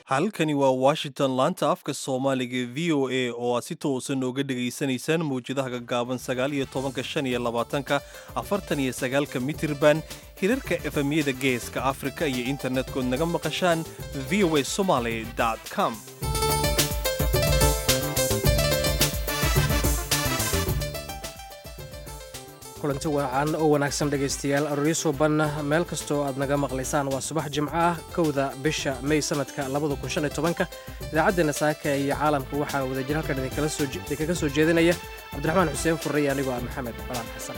halkani waa washington laanta afka soomaaliga v o a oo aad si toosan ooga dhegaysanaysaan mawjadaha gaggaaban sagaal iyo tobanka shan iyo labaatanka afartan iyo sagaalka mitirban hirarka efemyada geeska afrika iyo internetkood naga maqashaan v o a somaly com kulanti wacan oo wanaagsan dhegaystayaal arooryo suuban meel kastoo aad naga maqlaysaan waa subax jimco ah kowda bisha may sanadka idaacaddeena saaka iyo caalamka waxaa wadajir halkan idinkaga soo jeedinaya cabdiraxmaan xuseen furre iyo anigoo ah maxamed balaan xasan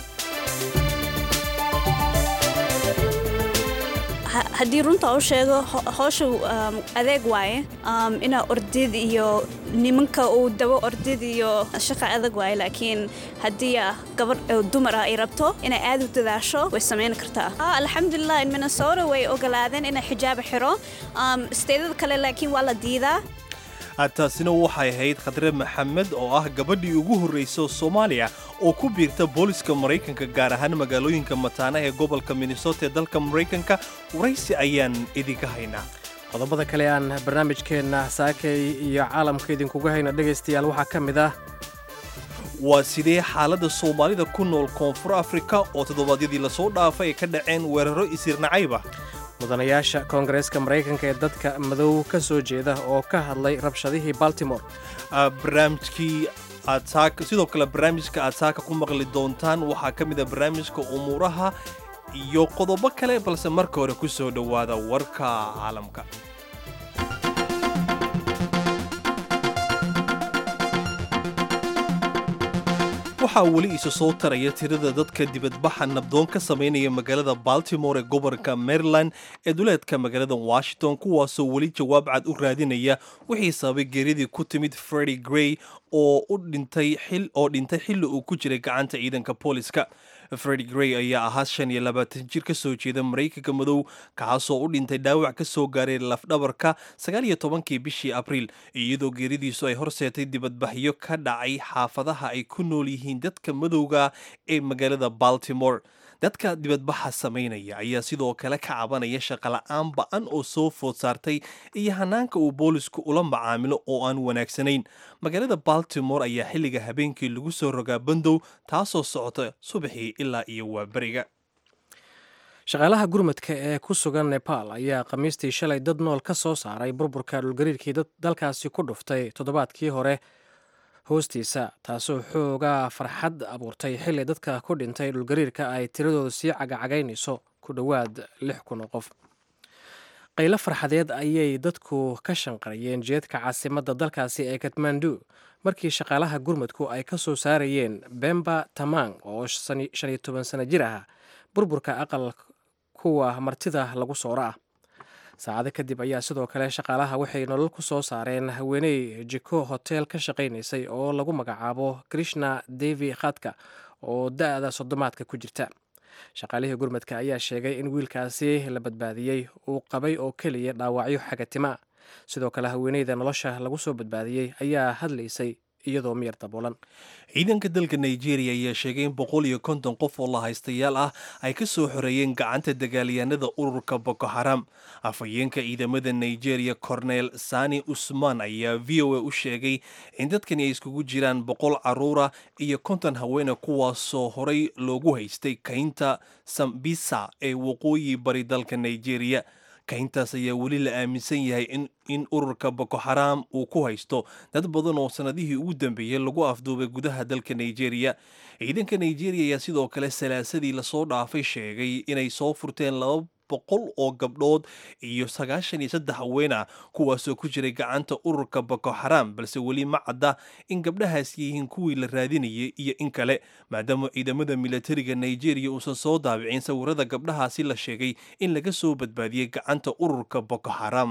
haddii runta u sheego howsha adeeg waaye inaa ordid iyo nimanka uu dabo ordid iyo shaqa adag waaye laakiin haddii gabar dumar ah ay rabto inay aad u dadaasho way samayn kartaa alxamdulilah in minnesota way ogolaadeen inay xijaaba xiro steedada kale laakiin waa la diidaa taasina waxay ahayd khadre maxamed oo ah gabadhii ugu horraysa soomaaliya oo ku biirta booliska maraykanka gaar ahaan magaalooyinka mataana ee gobolka minnesota ee dalka maraykanka waraysi ayaan idinka haynaa qodobada kale aan barnaamijkeenna saakay iyo caalamka idinkuga hayno dhegaystayaal waxaa ka mid ah waa sidee xaaladda soomaalida ku nool koonfur afrika oo toddobaadyadii lasoo dhaafay ay ka dhaceen weeraro isirnacayba mudanayaasha koongareeska maraykanka ee dadka madow ka soo jeeda oo ka hadlay rabshadihii baltimore barnaamijkii aad sidoo kale barnaamijka aad saaka ku maqli doontaan waxaa ka mid a barnaamijka umuuraha iyo qodobo kale balse marka hore ku soo dhowaada warka caalamka waxaa weli isa soo taraya tirada dadka dibadbaxa nabdoon ka samaynaya magaalada baltimore ee gobolka maryland ee duleedka magaalada washington kuwaasoo weli jawaab cad u raadinaya wixii sababay geeridii ku timid fredi grey oo u dhintay oo dhintay xilli uu ku jiray gacanta ciidanka booliska fredi grey ayaa ahaa shan iyo labaatan jir ka soo jeeda maraykanka madow kaasoo u dhintay dhaawac ka soo gaaray lafdhabarka sagaal iyo tobankii bishii abriil iyadoo geeridiisu ay horseetay dibadbaxyo ka dhacay xaafadaha ay ku nool yihiin dadka madowga ee magaalada baltimore dadka dibadbaxa samaynaya ayaa sidoo kale ka cabanaya shaqola'aan ba-an oo soo food saartay iyo hanaanka uu boolisku ula macaamilo oo aan wanaagsanayn magaalada baltimore ayaa xilliga habeenkii lagu soo rogaa bandow taasoo socota subaxii ilaa iyo waaberiga shaqaalaha gurmadka ee ku sugan nepal ayaa khamiistii shalay dad nool ka soo saaray burburka dhulgariirkii dalkaasi ku dhuftay toddobaadkii hore hoostiisa taasoo xoogaa farxad abuurtay xilli dadka ku dhintay dhulgariirka ay tiradooda sii cagacagaynayso ku dhowaad lix kun oo qof qaylo farxadeed ayay dadku ka shanqarayeen jeedka caasimadda dalkaasi ee katmandu markii shaqaalaha gurmadku ay ka soo saarayeen bemba tamang oo shan iyo toban sano jir ah burburka aqal kuwa martida lagu sooro ah saacado kadib ayaa sidoo kale shaqaalaha waxay nolol ku soo saareen haweeney jiko hotel ka shaqaynaysay oo lagu magacaabo krishna devi khadka oo da-da soddomaadka ku jirta shaqaalihii gurmadka ayaa sheegay in wiilkaasi la badbaadiyey uu qabay oo keliya dhaawacyo xagatima sidoo kale haweeneyda nolosha lagu soo badbaadiyey ayaa hadlaysay iyadoo miyar daboolan ciidanka dalka nigeria ayaa sheegay in boqol iyo konton qof oo la haystayaal ah ay ka soo xoreeyeen gacanta dagaalyahanada ururka boko haram afhayeenka ciidamada nigeria cornel sani usman ayaa v o a u sheegay in dadkani ay iskugu jiraan boqol caruura iyo konton haweene kuwaasoo horay loogu haystay kaynta sambisa ee waqooyi bari dalka nigeria kayntaas ayaa weli la aaminsan yahay in ururka boko xaraam uu ku haysto dad badan oo sannadihii ugu dambeeyey lagu afduubay gudaha dalka nigeria ciidanka nigeria ayaa sidoo kale salaasadii lasoo dhaafay sheegay inay soo furteen laba boqol oo gabdhood iyo sagaashan iyo saddex haween ah kuwaasoo ku jiray gacanta ururka boko xaraam balse weli ma cadda in gabdhahaas yihiin kuwii la raadinayay iyo in kale maadaama ciidamada milatariga nigeria uusan soo daabicin sawirada gabdhahaasi la sheegay in laga soo badbaadiyey gacanta ururka boko xaraam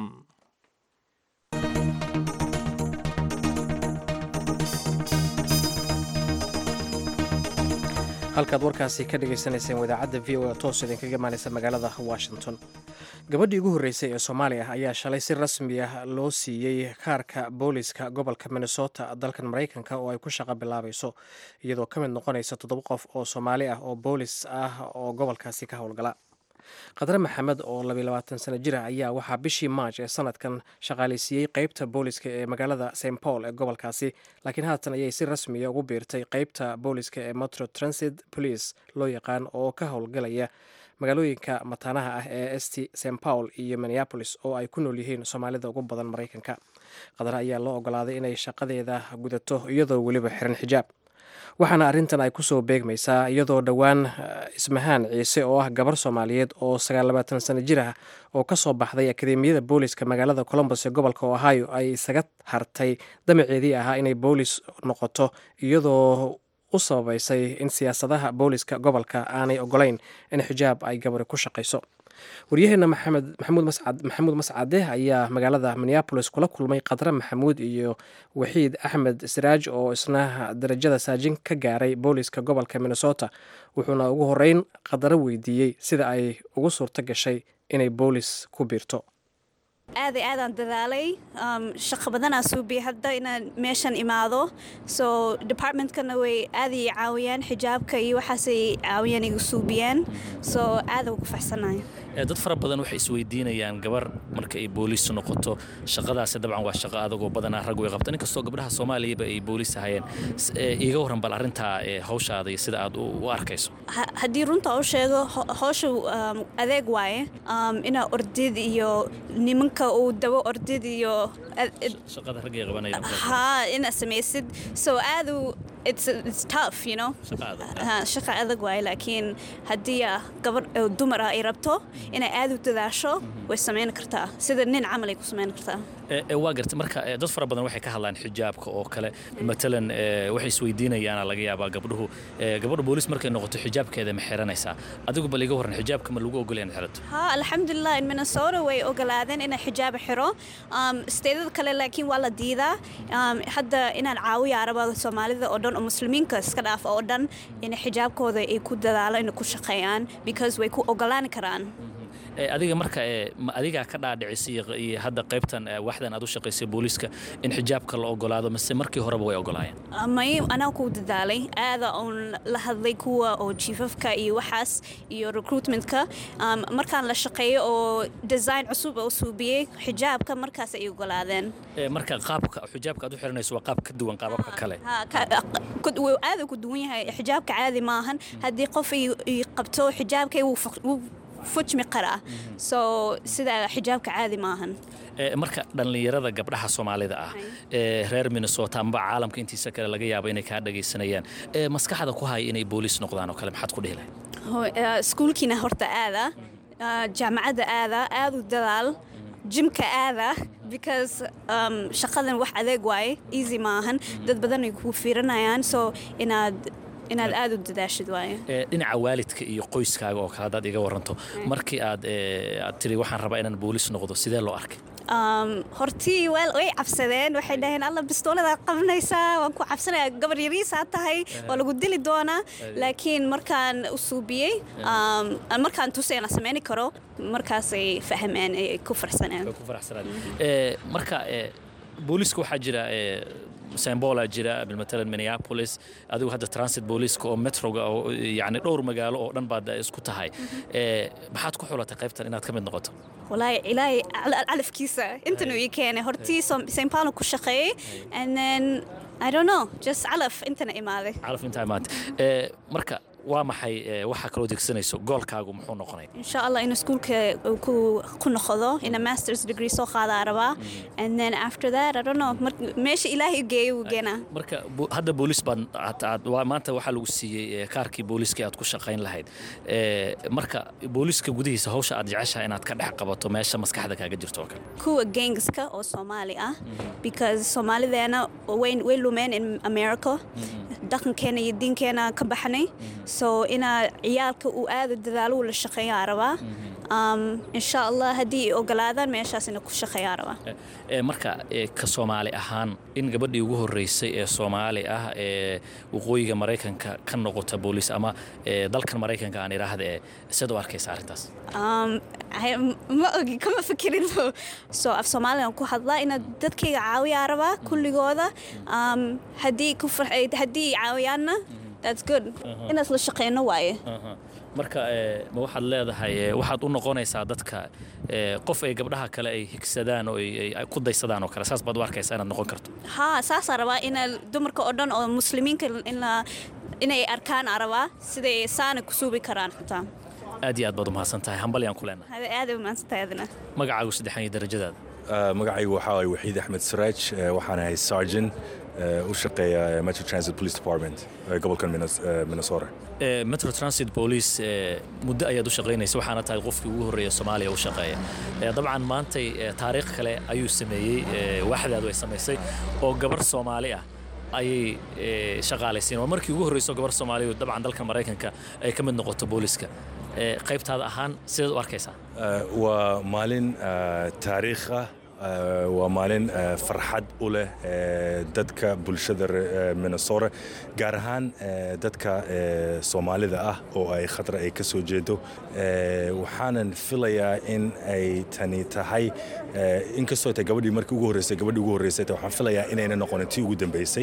halkaad warkaasi ka dhagaysanayseen wadaacadda v o a toos idinkaga imaanaysa magaalada washington gabadhii ugu horreysay ee soomaaliya ayaa shalay si rasmi ah loo siiyey kaarka booliska gobolka minnesota dalkan maraykanka oo ay ku shaqo bilaabayso iyadoo ka mid noqonaysa toddoba qof oo soomaali ah oo boolis ah oo gobolkaasi ka howlgala khadre maxamed oo labayabaatan sano jir ah ayaa waxaa bishii maaj ee sanadkan shaqaaleysiiyey qeybta booliska ee magaalada st paul ee gobolkaasi laakiin haatan ayay si rasmiya ugu biirtay qeybta booliska ee metro transit police loo yaqaan oo ka howlgalaya magaalooyinka mataanaha ah ee st st paul iyo minneapolis oo ay ku nool yihiin soomaalida ugu badan maraykanka khadre ayaa loo ogolaaday inay shaqadeeda gudato iyadoo weliba xiran xijaab waxaana arrintan ay kusoo beegmaysaa iyadoo dhowaan ismahaan ciise oo ah gabar soomaaliyeed oo sagaallabaatan sano jir ah oo ka soo baxday akademiyada booliska magaalada colombos ee gobolka ohio ay isaga hartay damaceedii ahaa inay boolis noqoto iyadoo u sababaysay in siyaasadaha booliska gobolka aanay ogolayn in xijaab ay gabari ku shaqayso waryaheena maxamuud mascade ayaa magaalada minneabolis kula kulmay khadre maxamuud iyo waxiid axmed siraaj oo isna darajada saajin ka gaaray booliska gobolka minnesota wuxuuna ugu horeyn khadre weydiiyey sida ay ugu suurto gashay inay boolis ku biirto aaday aadaan dadaalay shaqo badanaa suubiyay hadda inaan meeshan imaado so departmentkana way aaday caawiyaan xijaabka iyo waxaasay caawiyaan igu suubiyaan so aada ugu faxsanayo dad fara badan waxay isweydiinayaan gabar marka ay booliis noqoto shaqadaasi dabcan waa shaqo adagoo badanaa rag way qabtaan inkastoo gabdhaha soomaaliyaba ay booliis ahayeen iiga warran bal arrintaa hawshaada iyo sida aad u arkayso haddii runta u sheego howsha adeeg waaye inaa ordid iyo nimanka uu dabo ordid iyo shaqada raggay qabanayaan ha inaa samaysid so aadu it's it's tough you know shaqa adag waaye laakiin haddii gabar dumar ah ay rabto inay aad u dadaasho way samayn kartaa sida nin camal ay ku samayn kartaa waa garta marka dad fara badan waxay ka hadlaan xijaabka oo kale matalan waxay isweydiinayaana laga yaabaa gabdhuhu gabadha booliis markay noqoto xijaabkeeda ma xiranaysaa adigu bal iga warran xijaabka ma lagu ogolaya in xirato ha alxamdulilah in minnesota way ogolaadeen inay xijaab xiro steedada kale laakiin waa la diidaa hadda inaan caawiya araba soomaalida oo dhan oo muslimiinka iska dhaaf oo dhan inay xijaabkooda ay ku dadaalo inay ku shaqeeyaan because way ku ogolaan karaan adiga marka ma adigaa ka dhaadhicisay iyo hadda qaybtan waxdan aad u shaqaysay booliiska in xijaabka la ogolaado mise markii horeba way ogolaayeen may anaa ku dadaalay aada oon la hadlay kuwa oo jiifafka iyo waxaas iyo recruitmentka markaan la shaqeeyo oo design cusub oo suubiyey xijaabka markaas ay ogolaadeen marka qaabka xijaabka aad u xiranayso waa qaab ka duwan qaababka kale aada ku duwan yahay xijaabka caadi maahan haddii qof ay qabto xijaabkay wuu fujmi qaraa so sida xijaabka caadi maahan marka dhallinyarada gabdhaha soomaalida ah ee reer minnesota amba caalamka intiisa kale laga yaabo inay kaa dhagaysanayaan maskaxda ku haya inay booliis noqdaan oo kale maxaad ku dhihi lahay iskuulkiina horta aada jaamacadda aada aada u dadaal jimka aada because shaqadan wax adeeg waaye easy maahan dad badan ay ku fiiranayaan so inaad inaad aada u dadaashid waaye dhinaca waalidka iyo qoyskaaga oo kale haddaad iga waranto markii aad aad tiri waxaan rabaa inaan booliis noqdo sidee loo arkay hortii way cabsadeen waxay dhaheen alla bistooladaad qabanaysaa waan ku cabsanaya gabar yariisaa tahay waa lagu dili doonaa laakiin markaan u suubiyey markaan tusay la samayni karo markaasay fahmeen ay ku farsaneen marka booliiska waxaa jira sembola jira bilmatalan minneapolis adigu hadda transit booliiska oo metroga oo yani dhowr magaalo oo dhan baad isku tahay maxaad ku xulatay qaybtan inaad ka mid noqoto walaahi ilaahay calafkiisa intan uu ii keenay hortii st paulo ku shaqeeyey and then i don't know just calaf intana imaaday calaf intaa imaatay marka waa maxay waxaa kaloo degsanayso goolkaagu muxuu noqonay insha allah in iskuulka ku noqdo ina masters degree soo qaadaa rabaa and then after that i don't know meesha ilaahay geeyo uu geenaa marka hadda booliis baad maanta waxaa lagu siiyey kaarkii booliiskii aad ku shaqayn lahayd marka booliiska gudihiisa hawsha aad jeceshahay inaad ka dhex qabato meesha maskaxda kaaga jirto oo kale kuwa gangska oo soomaali ah because soomaalideena way lumeen in america dhaqankeena iyo diinkeena ka baxnay so inaa ciyaalka uu aada dadaalo uu la shaqeeyaa rabaa insha allah haddii ay ogolaadaan meeshaasina ku shaqeeyaa rabaa marka ka soomaali ahaan in gabadhii ugu horreysay ee soomaali ah ee waqooyiga maraykanka ka noqota booliis ama dalkan maraykanka aan idhaahda ee siad u arkaysa arrintaas ma ogi kama fikirin so af soomaaligan ku hadlaa inaad dadkayga caawiyaa rabaa kulligooda haddii haddii caawiyaanna that's good inaas la shaqeyno waaye Aha. marka eh, ma waxaad leedahay eh, waxaad u noqonaysaa dadka eh, qof ay gabdhaha kale ay higsadaan oo ay ay- ay ku daysadaan oo kale saas baad u arkaysaa inaad noqon karto haa saasaa rabaa ina dumarka oo dhan oo muslimiinka in la inay arkaan aa rabaa siday saana ku suubi karaan xitaa aad iyo aad baad u mahadsan tahay hambalyaan ku leenahay hada aad ay umaadsantahay adina magacaagu saddexan iyo darajadaada Uh, magacaygu waxaa waay waxiid axmed siraaj uh, waxaan ahay sergeant uh, u shaqeeya uh, metro transit police department uh, gobolkan Minnes- uh, minnesota Eh, metro transit police eh, muddo ayaad u shaqaynaysa waxaana tahay qofkii ugu horreeya soomaaliya u shaqeeya Eh, dabcan maantay eh, taariikh kale ayuu sameeyey eh, waaxdaadu ay samaysay oo gabar soomaali ah ayay eh, shaqaalaysiin waa markii ugu horreyso gabar soomaaliya dabcan dalka maraykanka ay ka mid noqoto booliska Eh, qaybtaada ahaan sidaad u arkaysaa Uh, waa maalin uh, taariikh ah uh, waa maalin uh, farxad u leh uh, dadka bulshada re- uh, minnesota gaar ahaan uh, dadka uh, soomaalida ah oo ay khatra ay ka soo jeedo Uh, waxaanan filayaa in ay tani tahay uh, inkastoo tay gabadhii markii ugu horreysay gabadhii ugu horreysay tay waxaan filayaa inayna noqonin tii ugu dambeysay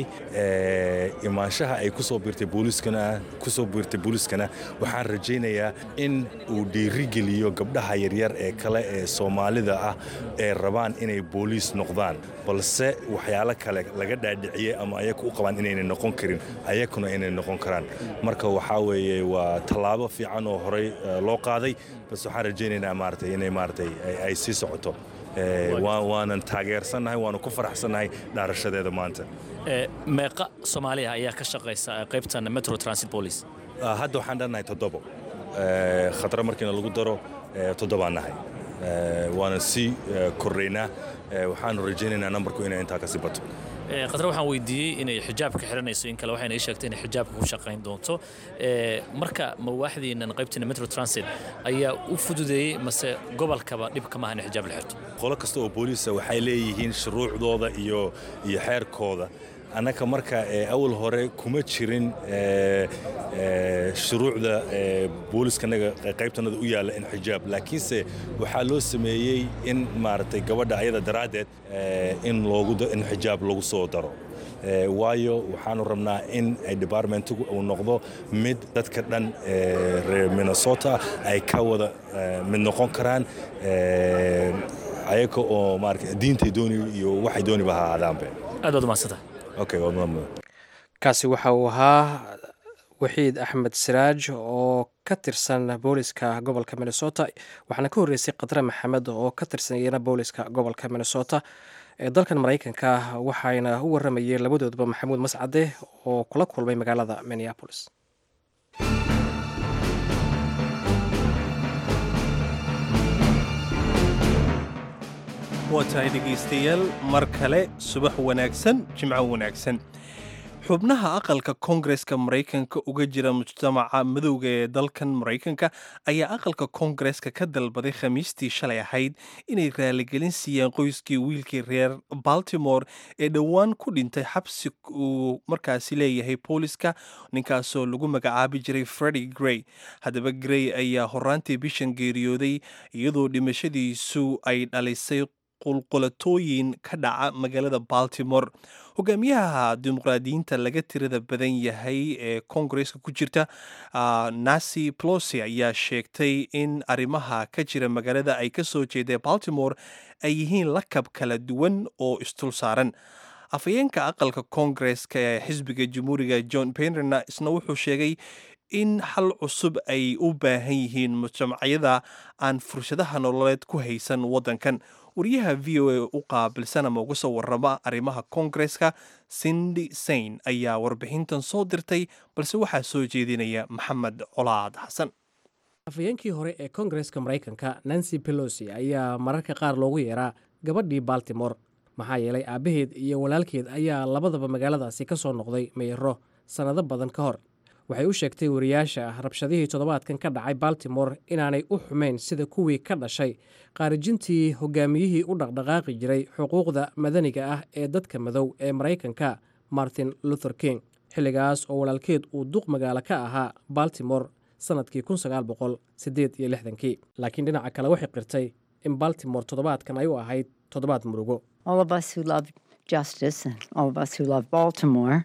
Uh, imaanshaha ay kusoo biirtay booliskana kusoo biirtay booliskana waxaan rajaynayaa in uu dhiirigeliyo gabdhaha yaryar ee kale ee soomaalida ah ee rabaan inay booliis noqdaan balse waxyaalo kale laga dhaadhiciyey ama ayaga u qabaan inayna noqon karin ayakuna inay noqon karaan marka waxaa weeye waa tallaabo fiican oo horey eh, loo qaaday bas waxaan rajaynaynaa maaragtay inay maaragtay ay- ay sii socoto Eh, waa- waanan taageersannahay waanu ku faraxsannahay dhaarashadeeda maanta Eh, meeqa soomaaliya ayaa ka shaqaysa eh, qaybtan metro transit police Ah, hadda waxaan dhannahay toddobo Eh, khatra markiina lagu daro eh, toddobaan nahay Eh, waana sii eh, kordhaynaa Eh, waxaanu rajaynaynaa nambarku inay intaa kasii bato Eh, khadra waxaan weydiiyey inay xijaabka xiranayso in kale waxayna ii sheegtay inay xijaabka ku shaqayn doonto Eh, marka mawaaxdiinan qaybtiina metro transit ayaa u fududeeyey mase gobolkaba dhibka maaha in xijaab la xirto qolo kasta oo booliisa waxay leeyihiin shuruucdooda iyo iyo xeerkooda annaka marka eh, awal hore kuma jirin eh, eh, shuruucda eh, booliskanaga qaybtanada u yaalla in xijaab laakiinse waxaa loo sameeyey in maaragtay gabadha ayada daraaddeed eh, in loogu da- in xijaab lagu soo daro Eh, waayo waxaanu rabnaa in ay departmentigu uu noqdo mid dadka dhan eh, reer minnesota ay ka wada eh, mid noqon karaan eh, ayaga oo maarata diintay dooni iyo waxay dooniba ha ahaadaanbe aad baad umaadsantahay okay waa mudan kaasi waxa uu ahaa waxiid axmed siraaj oo ka tirsan booliska gobolka minnesota waxaana ka horreysay khadre maxamed oo ka tirsan iyana booliska gobolka minnesota ee dalkan maraykanka waxayna u waramayeen labadoodba maxamuud mascade oo kula kulmay magaalada minneapolis waa tahay dhegaystayaal mar kale subax wanaagsan jimco wanaagsan xubnaha aqalka koongareska maraykanka uga jira mujtamaca madowga ee dalkan maraykanka ayaa aqalka koongareska ka dalbaday khamiistii shalay ahayd inay raaligelin siiyaan qoyskii wiilkii reer baltimore ee dhowaan ku dhintay xabsi uu markaasi leeyahay booliska ninkaasoo lagu magacaabi jiray fredi grey haddaba grey ayaa horaantii bishan geeriyooday iyadoo dhimashadiisu ay dhalisay qulqulatooyin ka dhaca magaalada baltimore hogaamiyaha dimuqraadiyiinta laga tirada badan yahay ee koongareska ku jirta nancy plosi ayaa sheegtay in arrimaha ka jira magaalada ay ka soo jeedeen baltimore ay yihiin lakab kala duwan oo istul saaran afhayeenka aqalka koongareska ee xisbiga jamhuuriga john penrena isna wuxuu sheegay in xal cusub ay u baahan yihiin mujtamacyada aan fursadaha nololeed ku haysan waddankan wariyaha v o a u qaabilsan ama uga soo warrama arrimaha koongareska sindi sain ayaa warbixintan soo dirtay balse waxaa soo jeedinaya maxamed colaad xasan afhayeenkii hore ee koongareska maraykanka nancy pelosi ayaa mararka qaar loogu yeeraa gabadhii baltimore maxaa yeelay aabbaheed iyo walaalkeed ayaa labadaba magaaladaasi ka soo noqday meero sannado badan ka hor waxay u sheegtay wariyaasha rabshadihii toddobaadkan ka dhacay baltimore inaanay u xumayn sida kuwii ka dhashay qaarijintii hogaamiyihii u dhaqdhaqaaqi jiray xuquuqda madaniga ah ee dadka madow ee maraykanka martin luther king xilligaas oo walaalkeed uu duq magaalo ka ahaa baltimore sannadkii kii laakiin dhinaca kale waxay qirtay in baltimore toddobaadkan ay u ahayd toddobaad murugo all of us who love justice and all of us who love Baltimore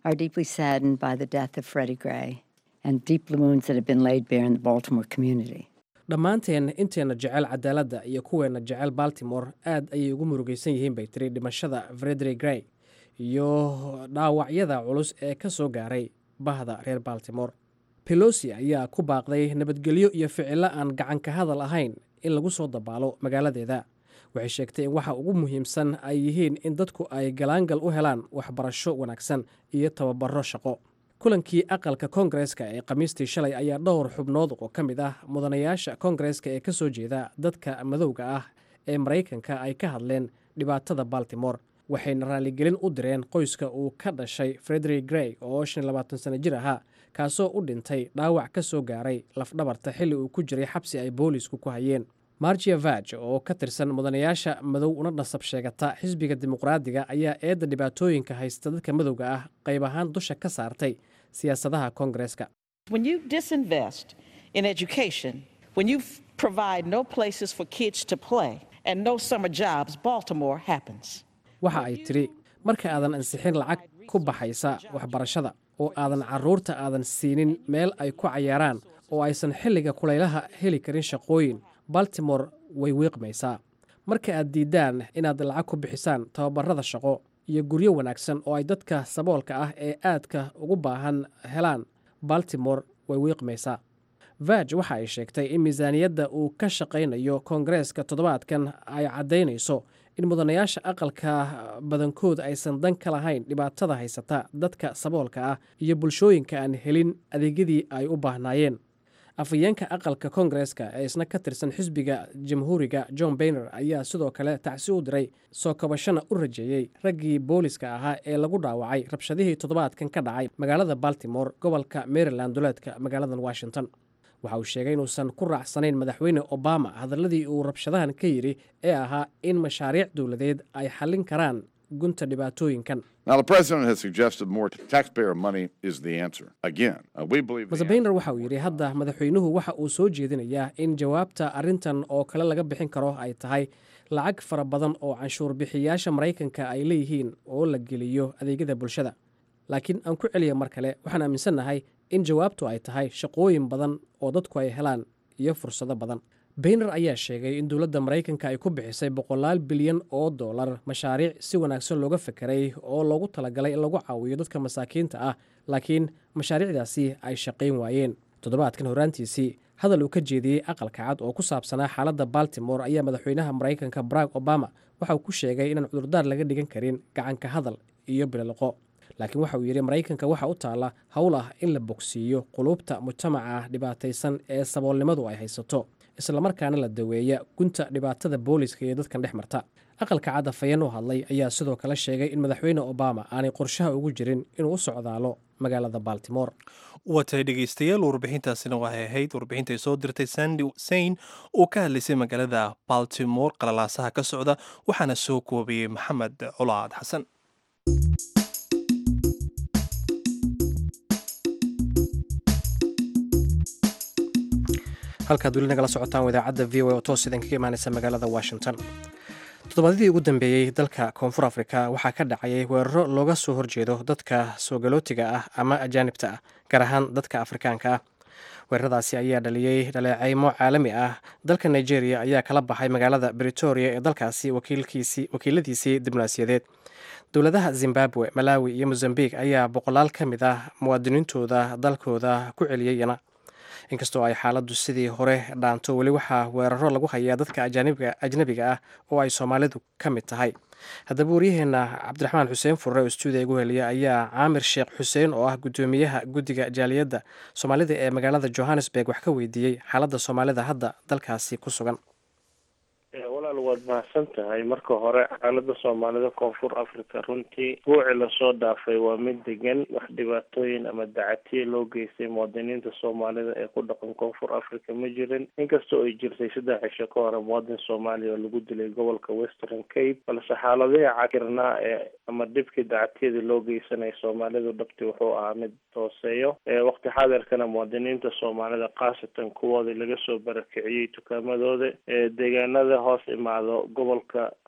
are deeply saddened by the death of Freddie Gray and deep wounds that have been laid bare in the Baltimore community. dhammaanteen inteenna jecel cadaaladda iyo kuweenna jecel baltimore aad ayay ugu murugaysan yihiin bay tiri dhimashada frederick gray iyo dhaawacyada culus ee ka soo gaaray bahda reer baltimore pelosi ayaa ku baaqday nabadgelyo iyo ficilo aan gacanka hadal ahayn in lagu soo dabaalo magaaladeeda waxay sheegtay in waxa ugu muhiimsan ay yihiin in dadku ay galaangal u helaan waxbarasho wanaagsan iyo tababaro shaqo kulankii aqalka koongareeska ee khamiistii shalay ayaa dhowr xubnood oo ka mid ah mudanayaasha koongareeska ee ka soo jeeda dadka madowga ah ee maraykanka ay ka hadleen dhibaatada baltimore waxayna raaligelin u direen qoyska uu ka dhashay frederick grey oo shan labaatan sano jir ahaa kaasoo u dhintay dhaawac ka soo gaaray lafdhabarta xilli uu ku jiray xabsi ay boolisku ku hayeen margia vag oo ka tirsan mudanayaasha madow una dhasab sheegata xisbiga dimuqraadiga ayaa eedda dhibaatooyinka haysta dadka madowga ah qayb ahaan dusha ka saartay siyaasadaha koongareeska When you disinvest in education, when you f- provide no places for kids to play and no summer jobs, Baltimore happens. waxa ay tidhi marka aadan ansixin lacag ku baxaysa waxbarashada oo aadan carruurta aadan siinin meel ay ku cayaaraan oo aysan xilliga kulaylaha heli karin shaqooyin baltimore way wiiqmaysaa marka aad diiddaan inaad lacag ku bixisaan tababarada shaqo iyo guryo wanaagsan oo ay dadka saboolka ah ee aadka ugu baahan helaan baltimore way wiiqmaysaa vag waxa ay sheegtay in miisaaniyadda uu ka shaqaynayo koongareeska toddobaadkan ay caddaynayso in mudanayaasha aqalka badankood aysan dan ka lahayn dhibaatada haysata dadka saboolka ah iyo bulshooyinka aan helin adeegyadii ay u baahnaayeen afhayeenka aqalka koongareeska ee isna ka tirsan xisbiga jamhuuriga john bayner ayaa sidoo kale tacsi u diray soo kabashana u rajeeyey raggii booliska ahaa ee lagu dhaawacay rabshadihii toddobaadkan ka dhacay magaalada baltimore gobolka maryland duleedka magaaladan washington waxa uu sheegay inuusan ku raacsanayn madaxweyne obama hadalladii uu rabshadahan ka yidhi ee ahaa in mashaariic dowladeed ay xallin karaan gunta dhibaatooyinkan Now, the president has suggested more taxpayer money is the answer. Again, uh, we believe. the mase bayner waxa uu yidhi hadda madaxweynuhu waxa uu soo jeedinayaa in jawaabta arrintan oo kale laga bixin karo ay tahay lacag fara badan oo canshuur bixiyaasha maraykanka ay leeyihiin oo la geliyo adeegyada bulshada laakiin aan ku celiya mar kale waxaan aaminsannahay in jawaabtu ay tahay shaqooyin badan oo dadku ay helaan iyo fursado badan bayner ayaa sheegay in dowladda maraykanka ay ku bixisay boqolaal bilyan oo dollar mashaariic si wanaagsan looga fekeray oo loogu talagalay in lagu caawiyo dadka masaakiinta ah laakiin mashaariicdaasi ay shaqayn waayeen toddobaadkan horaantiisii hadal uu ka jeediyey aqalka cad oo ku saabsanaa xaaladda baltimore ayaa madaxweynaha maraykanka barack obama waxa uu ku sheegay inaan cudurdaar laga dhigan karin gacanka hadal iyo bililoqo laakiin waxa uu yidhi maraykanka waxa u taalla howl ah in la bogsiiyo quluubta mujtamaca dhibaataysan ee saboolnimadu ay haysato islamarkaana la daweeya gunta dhibaatada booliska iyo dadkan dhex marta aqalka cad afhayeen u hadlay ayaa sidoo kale sheegay in madaxweyne obama aanay qorshaha ugu jirin inuu u socdaalo magaalada baltimore watay dhegeystayaal warbixintaasina waxay ahayd warbixintay soo dirtay sandi sain oo ka hadlaysay magaalada baltimore qalalaasaha ka socda waxaana soo koobiyey maxamed colaad xasan halkaad weli nagala socotaan idaacadda v o oo toos idinkaga imaanaysa magaalada washington toddobaadyadii ugu dambeeyey dalka koonfur afrika waxaa ka dhacayay weeraro looga soo horjeedo dadka soogalotiga ah ama ajaanibta ah gaar ahaan dadka afrikaanka ah weeraradaasi ayaa dhaliyey dhaleeceymo caalami ah dalka nigeria ayaa kala baxay magaalada britoria ee dalkaasi wakiiladiisii diblomaasiyadeed dowladaha zimbabwe malawi iyo mozambique ayaa boqolaal ka mid ah muwaadiniintooda dalkooda ku celiyeyna inkastoo ay xaaladdu sidii hore dhaanto weli waxaa weeraro lagu hayaa dadka ajnabiga ah oo ay soomaalidu ka mid tahay haddaba waryaheena cabdiraxmaan xuseen furre oo stuudiya igu heliya ayaa caamir sheekh xuseen oo ah guddoomiyaha guddiga jaaliyadda soomaalida ee magaalada johannesburg wax ka weydiiyey xaaladda soomaalida hadda dalkaasi ku sugan walaal waad mahadsan tahay marka hore xaalada soomaalida koonfur africa runtii buuci lasoo dhaafay waa mid degan wax dhibaatooyin ama dacatiye loo geystay muwaadiniinta soomaalida ee ku dhaqan koonfur africa ma jirin inkastoo ay jirtay saddex cisho ka hore muwaadin soomaaliya oo lagu dilay gobolka western cape balse xaaladihii cakirnaa ee ama dhibkii dacatiyadii loo geysanaya soomaalidu dhabti wuxuu ahaa mid hooseeyo waqti xaadirkana muwaadiniinta soomaalida khaasatan kuwoodii laga soo barakiciyey tukaamadooda deegaanada hoos imaado gobolka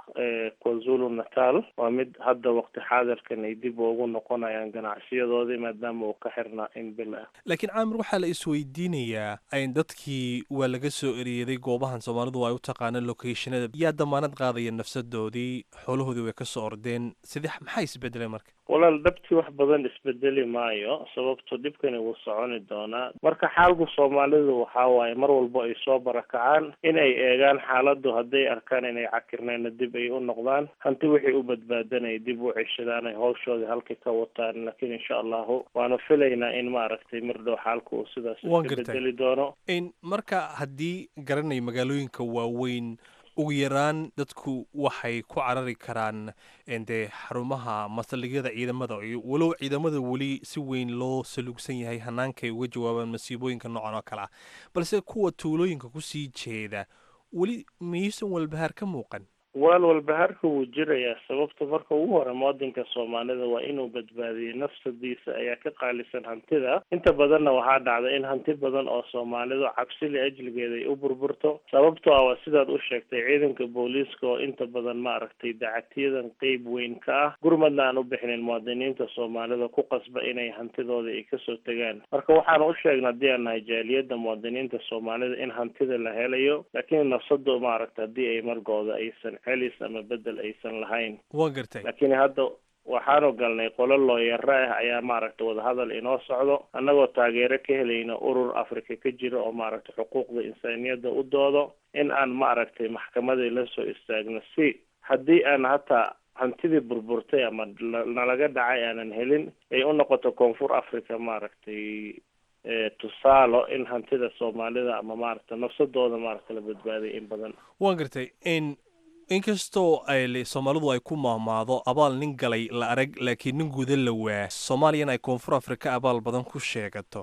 kwazulu natal waa mid hadda waqti xaadirkan ay dib ugu noqonayaan ganacsiyadoodii maadaama uu ka xirnaa in bil ah laakiin caamir waxaa la isweydiinayaa in dadkii waa laga soo ereeday goobahan soomaalidu ay u taqaanaan locationada yaa damaanad qaadaya nafsadoodii xoolahoodii way ka soo ordeen sidee maxaa isbedelay marka walaal dhabtii wax badan isbedeli maayo sababto dhibkani wuu soconi doonaa marka xaalku soomaalidu waxaa waaye mar walbo ay soo barakacaan in ay eegaan xaaladu hadday arkaan inay cakirnayna dib ay u noqdaan hanti wixii u badbaadanay dib u ceshadaan ay hawshoodii halkii ka wataan laakiin insha allahu waanu filaynaa in maaragtay mar dhow xaalku uu sidaas Waan iska gartay. bedeli doono in marka haddii garanay magaalooyinka waaweyn ugu yaraan dadku waxay ku carari karaan en dee xarumaha masaldhigyada ciidamada iyo walow ciidamada weli si weyn loo saluugsan yahay hannaankay uga jawaabaan masiibooyinka noocan oo kale ah balse kuwa tuulooyinka kusii jeeda weli miyuusan walbahaar ka muuqan walaal walbahaarka wuu jirayaa sababta marka ugu hore muwadinka soomaalida waa inuu badbaadiyo nafsadiisa ayaa ka qaalisan hantida inta badanna waxaa dhacda in hanti badan oo soomaalidu cabsili ajligeeda ay u burburto sababtoo ah waa sidaad u sheegtay ciidanka booliiska oo inta badan maaragtay dacatiyadan qeyb weyn ka ah gurmadna aan u bixinin muwaadiniinta soomaalida ku qasba inay hantidooda ay kasoo tegaan marka waxaan u sheegnay haddii aan nahay jaaliyadda muwaadiniinta soomaalida in hantida la helayo laakiin nafsadu maaragta haddii ay margooda aysan celis ama bedel aysan lahayn waan gartay laakiin hadda waxaanu galnay qolo looyaro ah ayaa maaragta wadahadal inoo socdo annagoo taageero ka helayna urur africa ka jira oo maaragta xuquuqda insaaniyadda u doodo in aan maaragtay maxkamadii la soo istaagno si haddii aan hataa hantidii burburtay ama la- nalaga dhacay aanan helin ay u noqoto koonfur africa maaragtay eh, tusaalo in hantida soomaalida ama maaragta nafsadooda maaragta la badbaaday in badan waan gartay in inkastoo ay le- soomaalidu ay ku maahmaado abaal nin galay la arag laakiin nin guda la waa soomaaliyana ay koonfur afrika abaal badan ku sheegato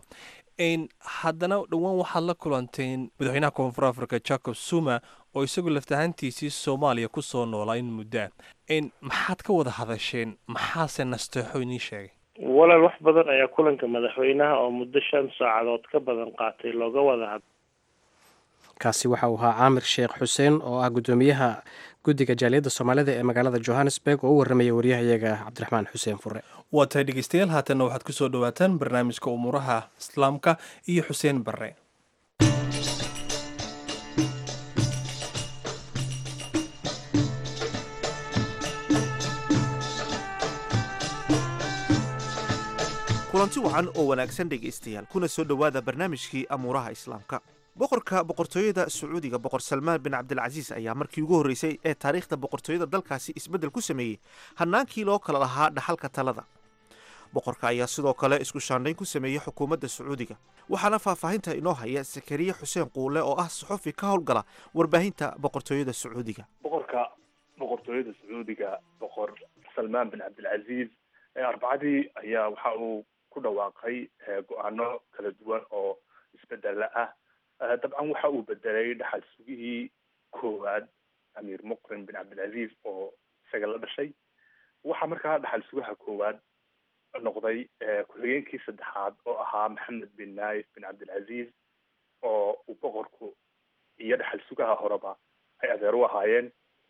n haddana dhowaan waxaad la kulanteen madaxweynaha koonfur afrika jacob zuma oo isagu laftahantiisii soomaaliya ku soo noolaa in muddo ah n maxaad ka wada hadasheen maxaase nasteexo inii sheegay walaal wax badan ayaa kulanka madaxweynaha oo muddo shan saacadood ka badan qaatay looga wada had kaasi waxa uu ahaa caamir sheekh xuseen oo ah guddoomiyaha guddiga jaaliyadda soomaalida ee magaalada johannesburg oo u warramaya waryahayaga cabdiraxmaan xuseen fure waa tahay dhegeystayaal haatanna waxaad ku soo dhowaataan barnaamijka umuuraha islaamka iyo xuseen barre kulanti wacan oo wanaagsan dhegaystayaal kuna soo dhowaada barnaamijkii amuuraha islaamka boqorka boqortooyada sacuudiga boqor salmaan bin cabdilcasiis ayaa markii ugu horreysay ee taariikhda boqortooyada dalkaasi isbeddel ku sameeyey hannaankii loo kala lahaa dhaxalka talada boqorka ayaa sidoo kale isku shaandhayn ku sameeyey xukuumadda sacuudiga waxaana faahfaahinta inoo haya sakariye xuseen quule oo ah saxufi ka howlgala warbaahinta boqortooyada sacuudiga boqorka boqortooyada sacuudiga boqor salmaan bin cabdilcaziiz ee arbacadii ayaa waxa uu ku dhawaaqay eh, go-aano kala duwan oo isbedela ah Eh, dabcan waxa uu bedelay dhaxal sugihii koowaad amiir muqrin bin cabdilcaziiz oo isaga la dhashay waxaa markaa dhaxal sugaha koowaad noqday eh, ku-xigeenkii saddexaad oo ahaa maxamed bin naif bin cabdilcaziiz oo uu boqorku iyo dhaxal sugaha horeba ay adeer u ahaayeen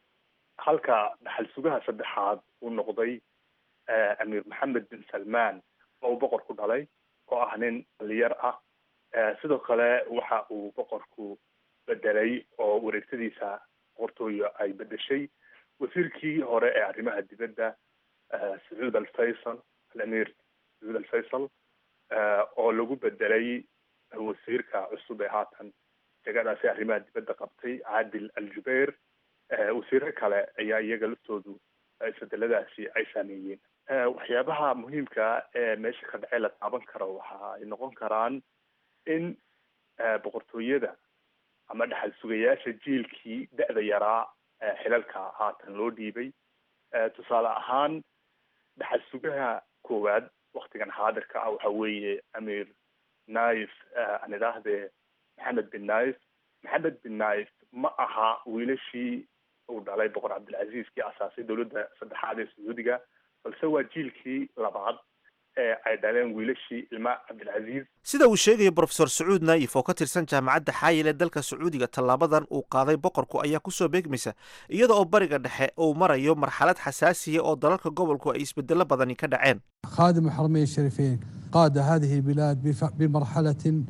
halka dhaxal sugaha saddexaad uu noqday eh, amiir maxamed bin salmaan oo uu boqorku dhalay oo ah nin dhalinyar ah Eh, sidoo kale waxa uu boqorku bedelay oo wareegtadiisa boqortooyo ay bedeshay wasiirkii hore ee arrimaha dibadda eh, sacuud alfaysal alamir sacuud alfaysal eh, oo lagu bedelay wasiirka cusub ee haatan jegadaasi arrimaha dibadda qabtay caadil aljubeir eh, wasiiro kale ayaa iyaga laftoodu eh, isbedeladaasi ay saameeyeen Eh, waxyaabaha muhiimka ee meesha ka dhacay la taaban karo waxa ay noqon karaan in eh, boqortooyada ama dhaxal sugayaasha jiilkii da-da yaraa eh, xilalka haatan loo dhiibay Eh, tusaale ahaan dhaxal sugaha koowaad waktigan xaadirka ah waxa weeye amiir naif eh, aan idhaahdee maxamed bin naif maxamed bin naif ma aha wiilashii uu dhalay boqor cabdilcaziiz kii asaasay dowladda saddexaad ee sacuudiga balse waa jiilkii labaad ee ay dhaleen wiilashii ilma cabdilcasiis sida uu sheegayo brofesor sacuud naayif oo ka tirsan jaamacadda xaayil ee dalka sacuudiga tallaabadan uu qaaday boqorku ayaa kusoo beegmaysa iyada oo bariga dhexe uu marayo marxalad xasaasiya oo dalalka gobolku ay isbedelo badani ka dhaceen خادم الحرمين الشريفين قاد هذه البلاد بف- بمرحلة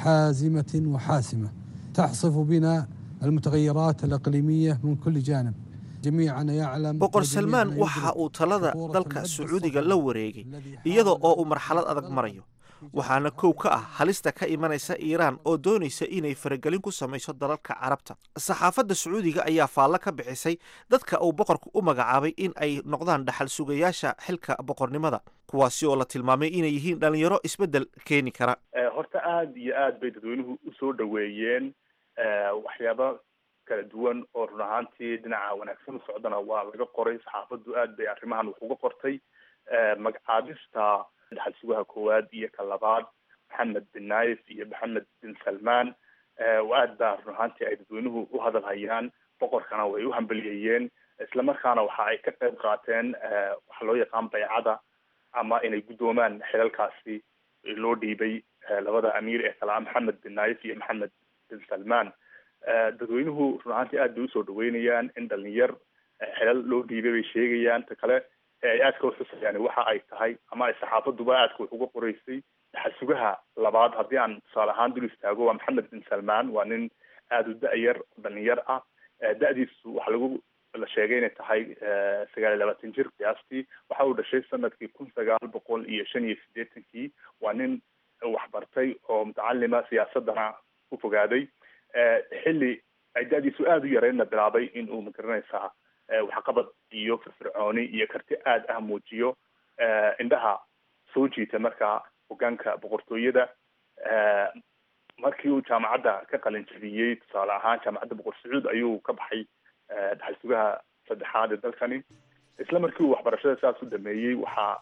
حازمة وحاسمة تحصف بنا المتغيرات الإقليمية من كل جانب جميعنا يعلم boqor وجميعنا salmaan يدرك waxa uu talada خطورة dalka العد sacuudiga الصهيوني la wareegay الذي iyada حاول oo uu marxalad adag marayo waxaana kow ka ah halista ka imanaysa iiraan oo doonaysa inay faragelin ku samayso dalalka carabta saxaafadda sacuudiga ayaa faallo ka bixisay dadka uu boqorku u magacaabay in ay noqdaan dhaxal sugayaasha xilka boqornimada kuwaasi oo la tilmaamay inay yihiin dhallinyaro isbeddel keeni kara Eh, horta aada iyo aad bay dadweynuhu usoo dhaweeyeen eh, waxyaabo kala duwan oo run ahaantii dhinaca wanaagsan u socdana waa laga qoray saxaafaddu aad bay arrimahan wax uga qortay Eh, magacaabista dhaxal sugaha koowaad iyo ka labaad maxamed bin naif iyo maxamed bin salmaan Eh, aad baa run ahaantii ay dadweynuhu u hadal hayaan boqorkana way u hambaliyeeyeen islamarkaana waxa ay ka qayb qaateen eh, waxa loo yaqaan baycada ama inay guddoomaan xilalkaasi loo dhiibay eh, labada amiir ee kala ah maxamed bin naif iyo maxamed bin salmaan Eh, dadweynuhu run ahaantii aad bay usoo dhaweynayaan in dhalinyar eh, xilal loo dhiibay bay sheegayaan ta kale ee ay aadka uxusayaan waxa ay tahay ama ay saxaafaduba aadka wax uga qoreysay xasugaha labaad haddii aan tusaale ahaan dul istaago waa maxamed bin salmaan waa nin aada u da-yar oo dhalinyar ah Eh, da-diisu waxaa lagu la sheegay inay tahay eh, sagaal iyo labaatan jir qiyaastii waxa uu dhashay sanadkii kun sagaal boqol iyo shan iyo siddeetankii waa nin waxbartay oo mutacalima siyaasadana ku fogaaday Eh, xilli ay da-diisu aada u yareynna bilaabay in uu magaranaysaa eh, waxqabad iyo firfircooni iyo karti aad ah muujiyo eh, indhaha soo jiita markaa hogaanka boqortooyada Eh, markii uu jaamacadda ka qalin jabiyey tusaale ahaan jaamacadda boqor sacuud ayuu ka baxay eh, dhaxal sugaha saddexaad ee dalkani isla markii uu waxbarashada saas u dhameeyey waxaa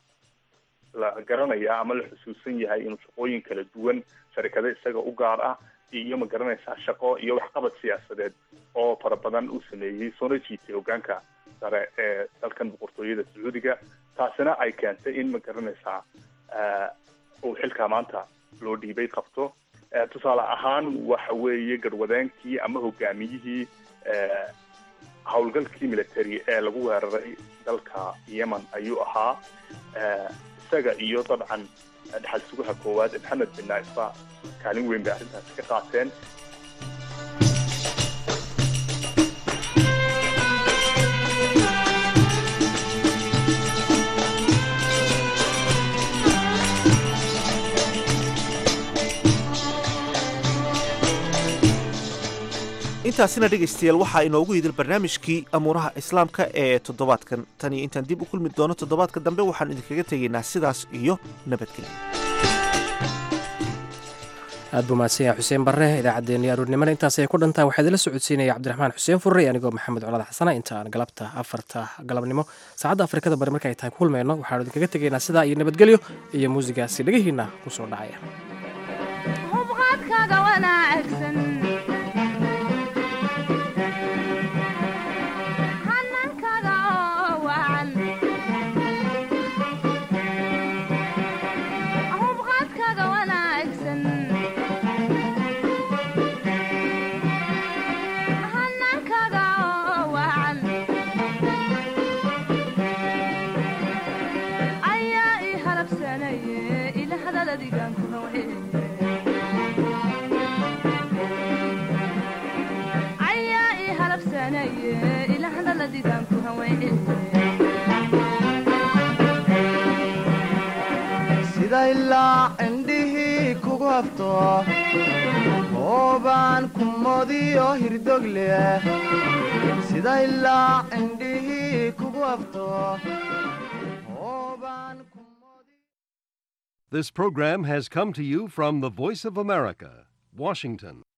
la garanayaa ama la xusuusan yahay inuu shaqooyin kala duwan sharikado isaga u gaar ah iyo ma garanaysaa shaqo iyo waxqabad siyaasadeed oo fara badan uu sameeyey soona jiitay hogaanka sare ee dalkan boqortooyada sacuudiga taasina ay keentay in ma garanaysaa eh, uu xilkaa maanta loo dhiibay qabto Eh, tusaale ahaan waxa weeye garwadeenkii ama hogaamiyihii eh, howlgalkii military ee lagu weeraray dalka yemen ayuu ahaa Eh, isaga iyo dabcan dhaxal sugaha koowaad ee maxamed bin naifba kaalin weyn bay arrintaasi ka qaateen intaasina dhegaystayaal waxaa inoogu yidil barnaamijkii amuuraha islaamka ee toddobaadkan tan iyo intaan dib u kulmi doono toddobaadka dambe waxaan idinkaga tegaynaa sidaas iyo nabadgelyo aad buu mahadsan yahay xuseen barre idaacaddeenii aruurnimana intaas ay ku dhantahay waxaa idila socodsiinaya cabdiraxmaan xuseen furre anigoo maxamed colaad xasana inta aan galabta afarta galabnimo saacadda afrikada bari marka ay tahay ku kulmayno waxaanu idinkaga tegaynaa sidaa iyo nabadgelyo iyo muusigaasi dhegihiinna ku soo dhacaya hubqaadkaaga wanaagsan hanankaaga oo wacan hubqaadkaaga wanaagsan hanankaaga oo wacan ayaa ii halabsanaye ila hadaladigan ku hawee ayaa ii halabsanaye ila hadaladigan ku hawee sida ilaa indhihii kugu hafto hoobaan ku modiyo hirdog leh sida ilaa indhihii kugu hafto hoobaan This program has come to you from the Voice of America, Washington.